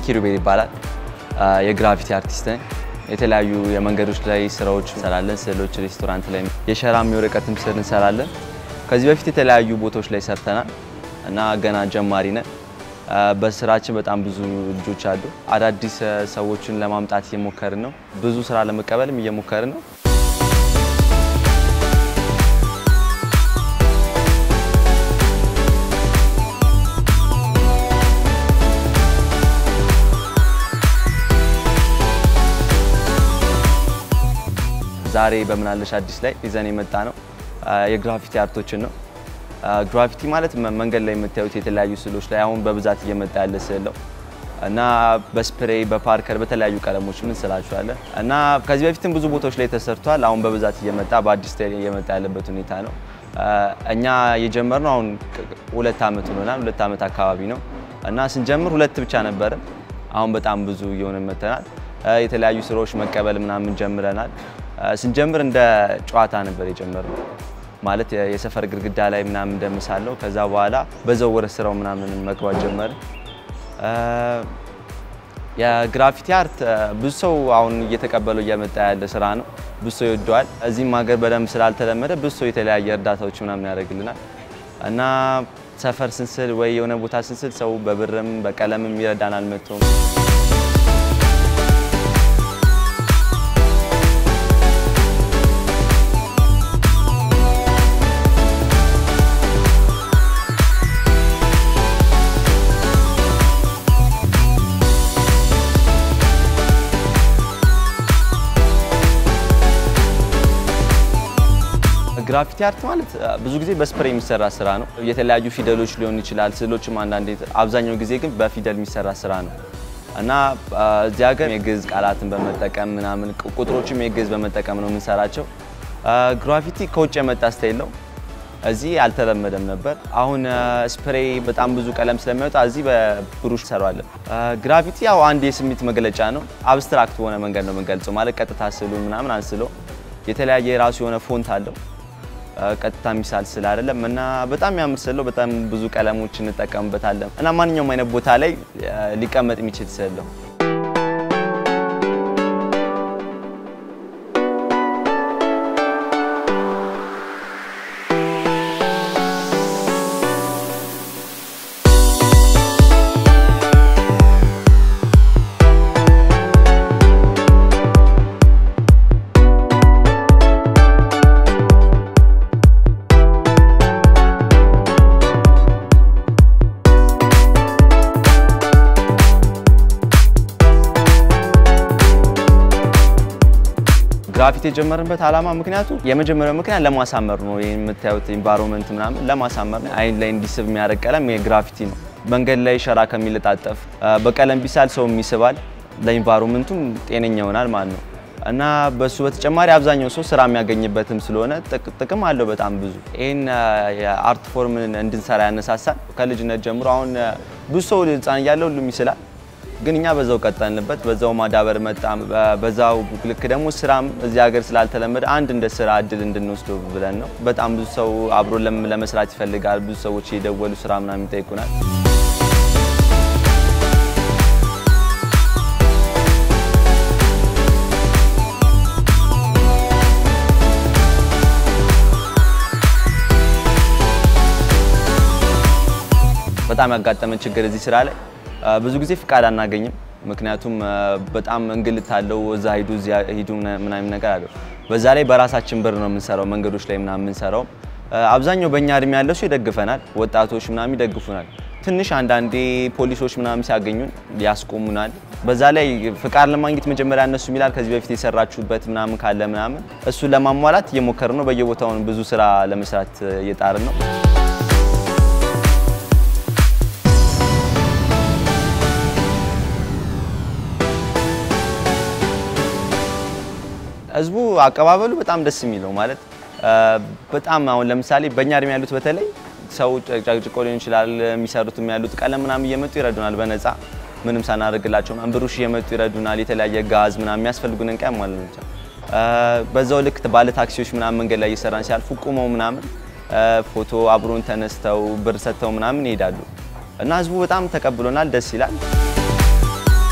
ኪሩቤል ይባላል። የግራፊቲ አርቲስት ነኝ። የተለያዩ የመንገዶች ላይ ስራዎች እንሰራለን። ስዕሎች፣ ሬስቶራንት ላይ የሸራም የወረቀትም ስዕል እንሰራለን። ከዚህ በፊት የተለያዩ ቦታዎች ላይ ሰርተናል እና ገና ጀማሪ ነን። በስራችን በጣም ብዙ ልጆች አሉ። አዳዲስ ሰዎችን ለማምጣት እየሞከርን ነው። ብዙ ስራ ለመቀበልም እየሞከርን ነው። ዛሬ በምናለሽ አዲስ ላይ ይዘን የመጣ ነው የግራፊቲ አርቶችን ነው። ግራፊቲ ማለት መንገድ ላይ የምታዩት የተለያዩ ስዕሎች ላይ አሁን በብዛት እየመጣ ያለ ስዕል ነው እና በስፕሬይ በፓርከር በተለያዩ ቀለሞች ምን ስላችኋለን እና ከዚህ በፊትም ብዙ ቦታዎች ላይ ተሰርቷል። አሁን በብዛት እየመጣ በአዲስ ስታይል እየመጣ ያለበት ሁኔታ ነው። እኛ የጀመርነው አሁን ሁለት ዓመት ሆኖናል። ሁለት ዓመት አካባቢ ነው እና ስንጀምር ሁለት ብቻ ነበረ። አሁን በጣም ብዙ እየሆነ መጥተናል። የተለያዩ ስራዎች መቀበል ምናምን ጀምረናል። ስንጀምር እንደ ጨዋታ ነበር የጀመርነው ማለት የሰፈር ግድግዳ ላይ ምናምን እንደምሳለው። ከዛ በኋላ በዛው ወደ ስራው ምናምን መግባት ጀመርን። የግራፊቲ አርት ብዙ ሰው አሁን እየተቀበለው እየመጣ ያለ ስራ ነው። ብዙ ሰው ይወደዋል። እዚህም ሀገር በደንብ ስላልተለመደ ብዙ ሰው የተለያየ እርዳታዎች ምናምን ያደርግልናል እና ሰፈር ስንስል ወይ የሆነ ቦታ ስንስል ሰው በብርም በቀለምም ይረዳናል መጥቶም ግራፊቲ አርት ማለት ብዙ ጊዜ በስፕሬይ የሚሰራ ስራ ነው። የተለያዩ ፊደሎች ሊሆን ይችላል፣ ስዕሎችም አንዳንዴ፣ አብዛኛው ጊዜ ግን በፊደል የሚሰራ ስራ ነው እና እዚህ ሀገር የግዕዝ ቃላትን በመጠቀም ምናምን ቁጥሮችም የግዕዝ በመጠቀም ነው የምንሰራቸው። ግራፊቲ ከውጭ የመጣ ስታይል ነው። እዚህ አልተለመደም ነበር። አሁን ስፕሬይ በጣም ብዙ ቀለም ስለሚወጣ እዚህ በብሩሽ ሰሯለን። ግራፊቲ ያው አንድ የስሜት መግለጫ ነው። አብስትራክት በሆነ መንገድ ነው የምንገልጸው። ማለት ቀጥታ ስዕሉ ምናምን አንስሎ የተለያየ የራሱ የሆነ ፎንት አለው ቀጥታ ሚሳል ስል አይደለም እና በጣም ያምር ስለው በጣም ብዙ ቀለሞች እንጠቀምበታለን እና ማንኛውም አይነት ቦታ ላይ ሊቀመጥ የሚችል ስለው ግራፊቲ የጀመርንበት ዓላማ ምክንያቱ የመጀመሪያው ምክንያት ለማሳመር ነው። ይህ የምታዩት ኢንቫይሮንመንት ምናምን ለማሳመር ነው። አይን ላይ እንዲስብ የሚያደርግ ቀለም የግራፊቲ ነው። መንገድ ላይ ሸራ ከሚለጣጠፍ በቀለም ቢሳል ሰው ይስባል፣ ለኢንቫይሮንመንቱም ጤነኛ ይሆናል ማለት ነው እና በሱ በተጨማሪ አብዛኛው ሰው ስራ የሚያገኝበትም ስለሆነ ጥቅም አለው በጣም ብዙ። ይህን የአርት ፎርም እንድንሰራ ያነሳሳል ከልጅነት ጀምሮ። አሁን ብዙ ሰው ህፃን እያለ ሁሉም ይስላል ግን እኛ በዛው ቀጠልንበት፣ በዛው ማዳበር መጣ። በዛው ልክ ደግሞ ስራም እዚህ ሀገር ስላልተለመደ አንድ እንደ ስራ እድል እንድንወስደው ብለን ነው። በጣም ብዙ ሰው አብሮ ለመስራት ይፈልጋል። ብዙ ሰዎች የደወሉ ስራ ምናምን ይጠይቁናል። በጣም ያጋጠመን ችግር እዚህ ስራ ላይ ብዙ ጊዜ ፍቃድ አናገኝም። ምክንያቱም በጣም እንግልት አለው። እዛ ሂዱ እዚያ ሂዱ ምናምን ነገር አለው። በዛ ላይ በራሳችን ብር ነው የምንሰራው፣ መንገዶች ላይ ምናምን የምንሰራው። አብዛኛው በእኛ እድሜ ያለው ሰው ይደግፈናል፣ ወጣቶች ምናምን ይደግፉናል። ትንሽ አንዳንዴ ፖሊሶች ምናምን ሲያገኙን ያስቆሙናል። በዛ ላይ ፍቃድ ለማግኘት መጀመሪያ እነሱ ይላል ከዚህ በፊት የሰራችሁበት ምናምን ካለ ምናምን እሱን ለማሟላት እየሞከርን ነው። በየቦታውን ብዙ ስራ ለመስራት እየጣርን ነው። ህዝቡ አቀባበሉ በጣም ደስ የሚለው ማለት በጣም አሁን ለምሳሌ በእኛ እድሜ ያሉት በተለይ ሰው ጨቅጭቆ ሊሆን ይችላል የሚሰሩትም ያሉት ቀለም ምናምን እየመጡ ይረዱናል በነፃ ምንም ሳናደርግላቸው ብሩሽ እየመጡ ይረዱናል። የተለያየ ጋዝ ምናምን የሚያስፈልጉንን ቀን ማለት ነው። በዛው ልክ ባለ ታክሲዎች ምናምን መንገድ ላይ እየሰራን ሲያልፉ ቁመው ምናምን ፎቶ አብሮን ተነስተው ብር ሰጥተው ምናምን ይሄዳሉ እና ህዝቡ በጣም ተቀብሎናል። ደስ ይላል።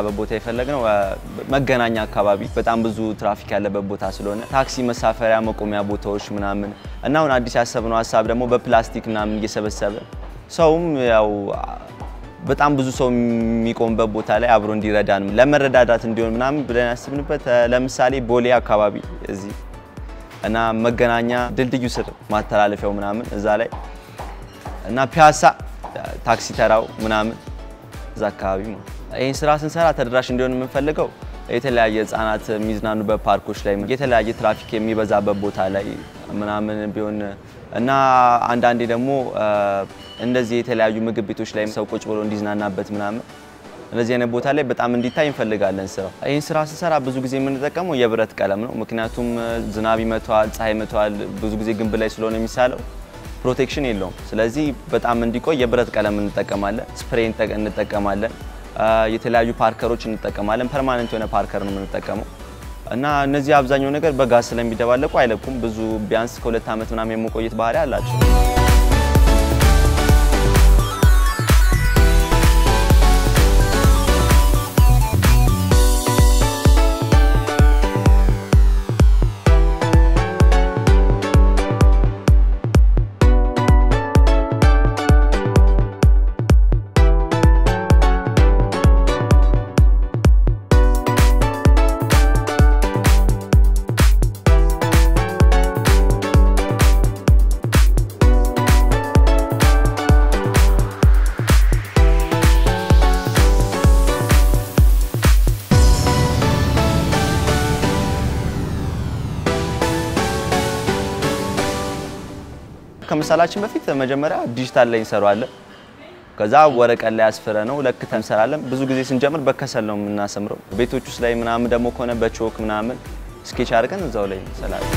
የምንሰራበት ቦታ የፈለግነው መገናኛ አካባቢ በጣም ብዙ ትራፊክ ያለበት ቦታ ስለሆነ ታክሲ መሳፈሪያ መቆሚያ ቦታዎች ምናምን እና አሁን አዲስ ያሰብነው ሀሳብ ደግሞ በፕላስቲክ ምናምን እየሰበሰበ ሰውም ያው በጣም ብዙ ሰው የሚቆምበት ቦታ ላይ አብሮ እንዲረዳን ለመረዳዳት እንዲሆን ምናምን ብለን ያስብንበት ለምሳሌ ቦሌ አካባቢ እዚህ እና መገናኛ ድልድዩ ስር ማተላለፊያው ምናምን እዛ ላይ እና ፒያሳ ታክሲ ተራው ምናምን እዛ አካባቢ ነው። ይህን ስራ ስንሰራ ተደራሽ እንዲሆን የምንፈልገው የተለያየ ህጻናት የሚዝናኑበት ፓርኮች ላይ የተለያየ ትራፊክ የሚበዛበት ቦታ ላይ ምናምን ቢሆን እና አንዳንዴ ደግሞ እንደዚህ የተለያዩ ምግብ ቤቶች ላይ ሰው ቁጭ ብሎ እንዲዝናናበት ምናምን እንደዚህ አይነት ቦታ ላይ በጣም እንዲታይ እንፈልጋለን ስራው። ይህን ስራ ስንሰራ ብዙ ጊዜ የምንጠቀመው የብረት ቀለም ነው። ምክንያቱም ዝናብ ይመተዋል፣ ፀሐይ ይመተዋል። ብዙ ጊዜ ግንብ ላይ ስለሆነ የሚሳለው ፕሮቴክሽን የለውም። ስለዚህ በጣም እንዲቆይ የብረት ቀለም እንጠቀማለን፣ ስፕሬይ እንጠቀማለን፣ የተለያዩ ፓርከሮች እንጠቀማለን። ፐርማነንት የሆነ ፓርከር ነው የምንጠቀመው እና እነዚህ አብዛኛው ነገር በጋዝ ስለሚደባለቁ አይለቁም። ብዙ ቢያንስ ከሁለት ዓመት ምናምን የመቆየት ባህሪ አላቸው። ከመሳላችን በፊት መጀመሪያ ዲጂታል ላይ እንሰራዋለን። ከዛ ወረቀት ላይ አስፍረ ነው ለክተን እንሰራለን። ብዙ ጊዜ ስንጀምር በከሰል ነው የምናሰምረው። ቤቶች ውስጥ ላይ ምናምን ደግሞ ከሆነ በቾክ ምናምን ስኬች አድርገን እዛው ላይ እንሰራለን።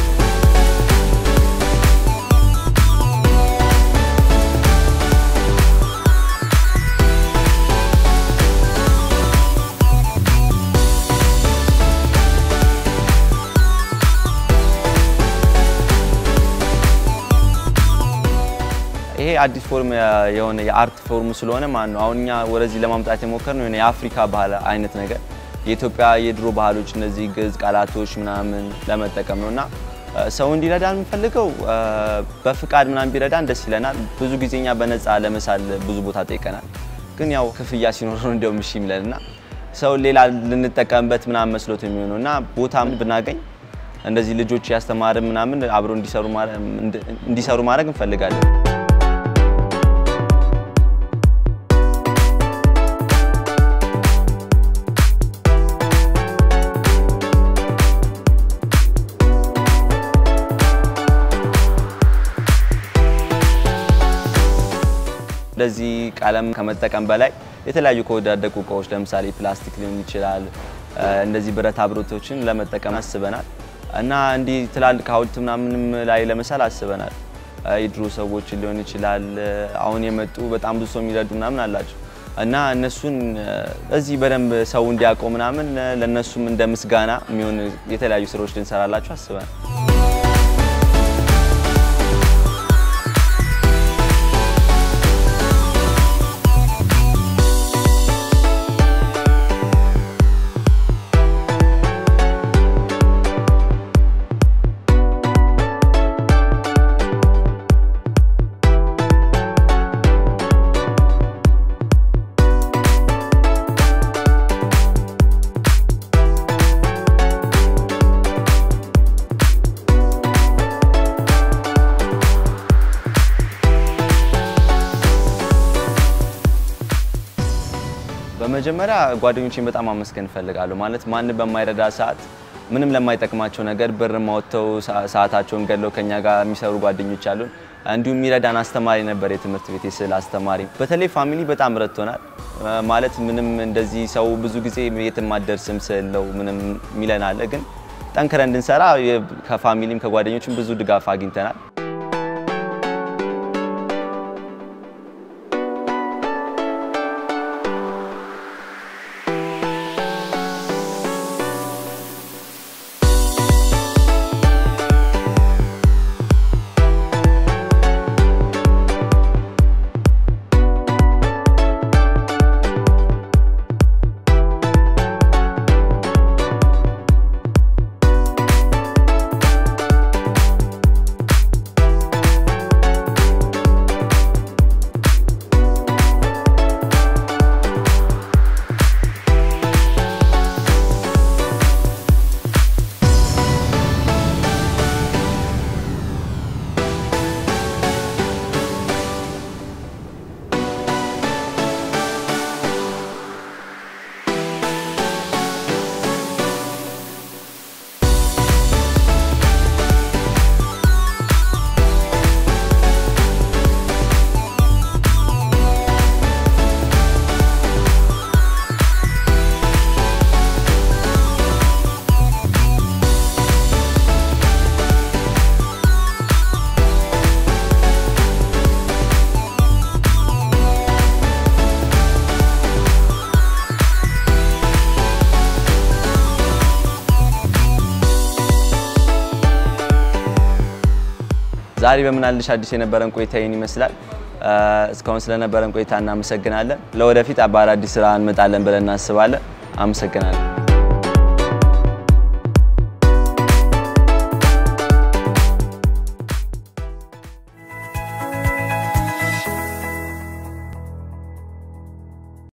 ይሄ አዲስ ፎርም የሆነ የአርት ፎርም ስለሆነ ማለት ነው። አሁን እኛ ወደዚህ ለማምጣት የሞከርነው የሆነ የአፍሪካ ባህል አይነት ነገር የኢትዮጵያ የድሮ ባህሎች እነዚህ ግዕዝ ቃላቶች ምናምን ለመጠቀም ነው እና ሰው እንዲረዳን የምንፈልገው በፍቃድ ምናምን ቢረዳን ደስ ይለናል። ብዙ ጊዜ እኛ በነፃ ለመሳል ብዙ ቦታ ጠይቀናል። ግን ያው ክፍያ ሲኖር ነው እንዲያውም እሺ የሚለን እና ሰው ሌላ ልንጠቀምበት ምናምን መስሎት የሚሆነው እና ቦታ ብናገኝ እንደዚህ ልጆች ያስተማርን ምናምን አብሮ እንዲሰሩ ማድረግ እንፈልጋለን። እንደዚህ ቀለም ከመጠቀም በላይ የተለያዩ ከወዳደቁ እቃዎች ለምሳሌ ፕላስቲክ ሊሆን ይችላል፣ እንደዚህ ብረታ ብረቶችን ለመጠቀም አስበናል እና እንዲህ ትላልቅ ሐውልት ምናምንም ላይ ለመሳል አስበናል። የድሮ ሰዎችን ሊሆን ይችላል፣ አሁን የመጡ በጣም ብዙ ሰው የሚረዱ ምናምን አላቸው እና እነሱን እዚህ በደንብ ሰው እንዲያውቀው ምናምን ለእነሱም እንደ ምስጋና የሚሆን የተለያዩ ስራዎች ልንሰራላቸው አስበናል። በመጀመሪያ ጓደኞቼን በጣም አመስገን እፈልጋለሁ። ማለት ማንም በማይረዳ ሰዓት ምንም ለማይጠቅማቸው ነገር ብር ማወጥተው ሰዓታቸውን ገድለው ከኛ ጋር የሚሰሩ ጓደኞች አሉን። እንዲሁም የሚረዳን አስተማሪ ነበር፣ የትምህርት ቤት የስዕል አስተማሪ። በተለይ ፋሚሊ በጣም ረድቶናል። ማለት ምንም እንደዚህ ሰው ብዙ ጊዜ የትም አትደርስም ስዕል ነው ምንም የሚለን አለ፣ ግን ጠንክረን እንድንሰራ ከፋሚሊም ከጓደኞችም ብዙ ድጋፍ አግኝተናል። ዛሬ በምናልሽ አዲስ የነበረን ቆይታ ይህን ይመስላል። እስካሁን ስለነበረን ቆይታ እናመሰግናለን። ለወደፊት በአዳዲስ ስራ እንመጣለን ብለን እናስባለን። አመሰግናለን።